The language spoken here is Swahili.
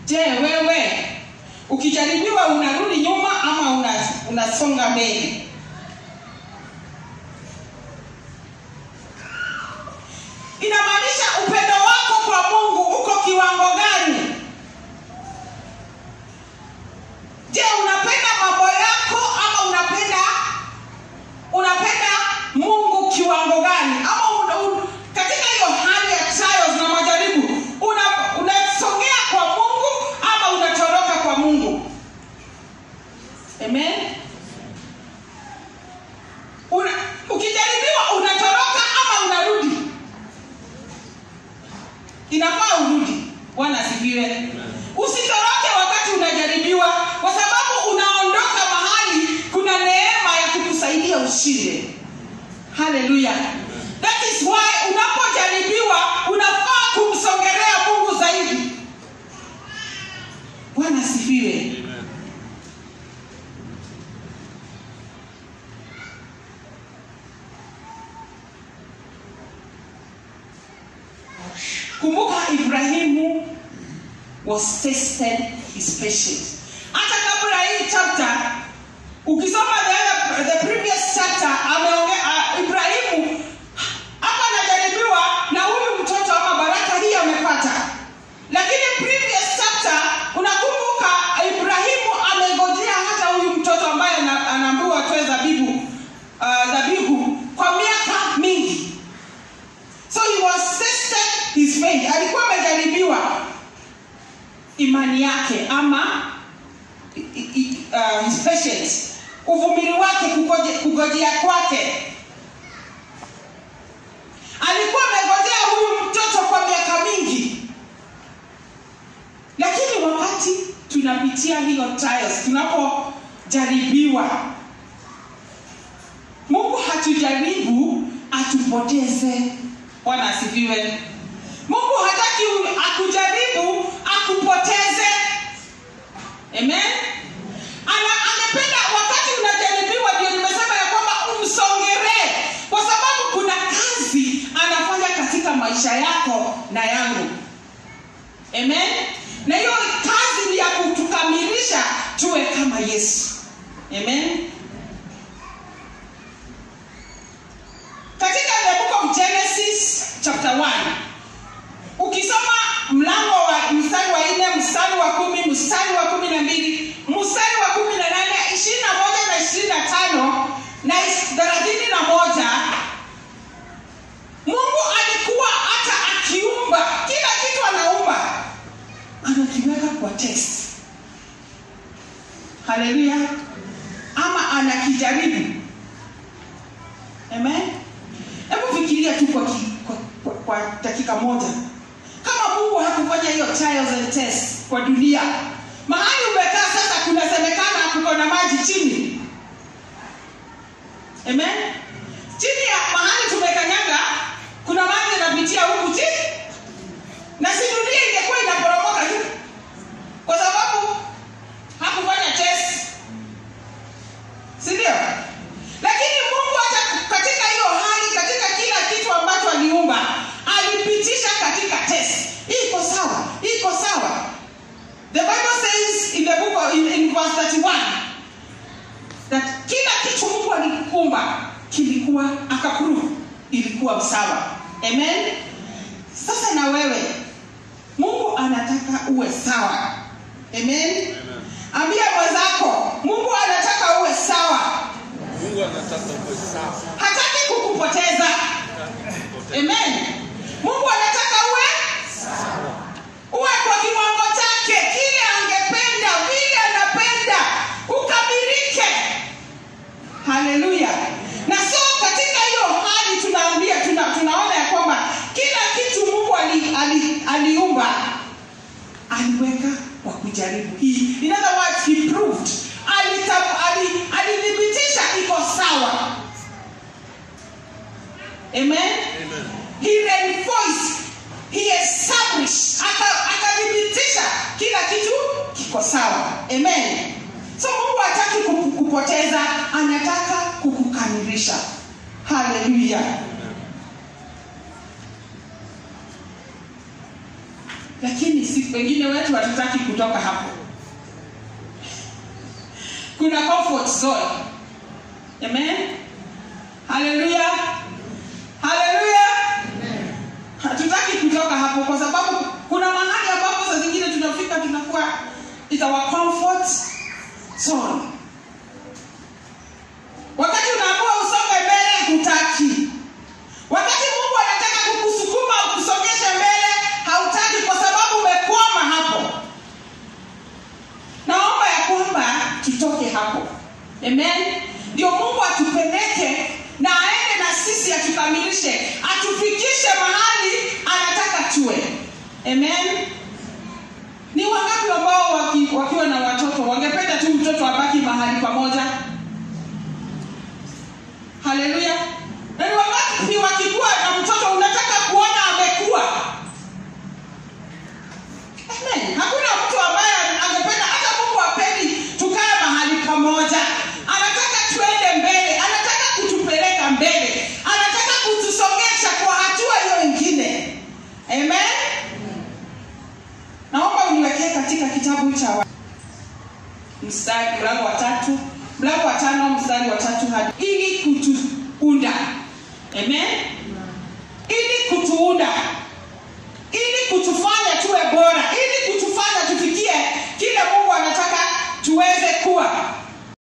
je wewe ukijaribiwa unarudi nyuma ama una- unasonga mbele inamaanisha upendo wako kwa mungu uko kiwango gani je unapenda mambo yako ama unapenda unapenda mungu kiwango gani ama una, un, katika hiyo hali ya trials na majaribu una- unasongea kwa mungu ama unatoroka kwa mungu amen una, ukijaribiwa unatoroka ama unarudi inafaa urudi bwana asifiwe usitoroke wakati unajaribiwa kwa sababu unaondoka mahali kuna neema ya kukusaidia ushinde haleluya that is why unapojaribiwa unafaa kumsongelea mungu zaidi bwana asifiwe kumbuka ibrahimu was tested his patience hata kabla hii chapter ukisoma the, the previous chapter ameonge, uh, ibrahimu hapa anajaribiwa na huyu mtoto ama baraka hii amepata lakini previous chapter unakumbuka ibrahimu amegojea hata huyu mtoto ambaye ana- anaambiwa atoe dhabihu uh, dhabihu kwa miaka mingi so he was tested his faith alikuwa amejaribiwa imani yake ama i- i- uh, his patience uvumili wake kugoje- kugojea kwake alikuwa amegojea huyu mtoto kwa miaka mingi lakini wakati tunapitia hiyo trials tunapojaribiwa mungu hatujaribu atupoteze bwana asifiwe mungu hataki u- akujaribu akupoteze amen Ana, amependa wakati unajaribiwa ndio nimesema ya kwamba umsongeree kwa sababu kuna kazi anafanya katika maisha yako na yangu amen na hiyo kazi ni ya kutukamilisha tuwe kama yesu amen katika the book of genesis chapter 1 ukisoma mlango wa mstari wa nne mstari wa kumi mstari wa kumi na mbili mstari wa kumi na nane ishirini na moja na ishirini na tano na is- thelathini na moja mungu alikuwa hata akiumba kila kitu anaumba anakiweka kwa test haleluya ama anakijaribu amen hebu fikiria tu kwa, ki- kwa, kwa, kwa dakika moja kama mungu hakufanya hiyo trials and tests kwa dunia mahali umekaa sasa kunasemekana kuko na maji chini amen chini ya mahali tumekanyaga kuna maji yanapitia huku chini na si dunia ingekuwa inaporomoka tu kwa sababu hakufanya test si ndio lakini mungu hata katika hiyo hali katika kila kitu ambacho aliumba alipitisha katika test iko sawa iko sawa the bible says in the book of, in, in verse 31 that kila kitu mungu alikumba kilikuwa akaprove ilikuwa sawa amen sasa na wewe mungu anataka uwe sawa amen ambia mwenzako mungu anataka uwe sawa Mungu anataka uwe sawa. hataki kukupoteza amen mungu anataka uwe uwe kwa kiwango chake kile angependa vile anapenda ukamilike haleluya na so katika hiyo hali tunaambia tuna, tunaona ya kwamba kila kitu mungu ali, ali, aliumba aliweka kwa kujaribu hii in other words he proved Alita- ali- alithibitisha iko sawa amen Amen. he reinforced he established aka- akathibitisha kila kitu kiko sawa amen so mungu hataki kuku- kupoteza anataka kukukamilisha haleluya lakini si wengine wetu hatutaki kutoka hapo kuna comfort zone amen haleluya haleluya hatutaki kutoka hapo kwa sababu kuna mahali ambapo saa zingine tunafika tunakuwa is our comfort zone wakati unaamua usonge mbele hutaki wakati mungu anataka kukusukuma ukusongeshe mbele hautaki kwa sababu umekwama hapo naomba ya kwamba tutoke hapo amen ndio mungu atupeleke na aende na sisi atukamilishe atufikishe mahali anataka tuwe amen ni wangapi ambao waki, wakiwa na watoto wangependa tu mtoto abaki mahali pamoja haleluya na ni wangapi wakikuwa na mtoto unataka kuona amekuwa amen hakuna mtu ambaye angependa hata mungu apendi tukae mahali pamoja anataka tuende mbele anataka kutupeleka mbele anataka kutusongesha kwa hatua hiyo ingine amen naomba uniwekee katika kitabu cha wa- mstari mlango wa tatu mlango wa tano mstari wa tatu hadi ili kutuunda amen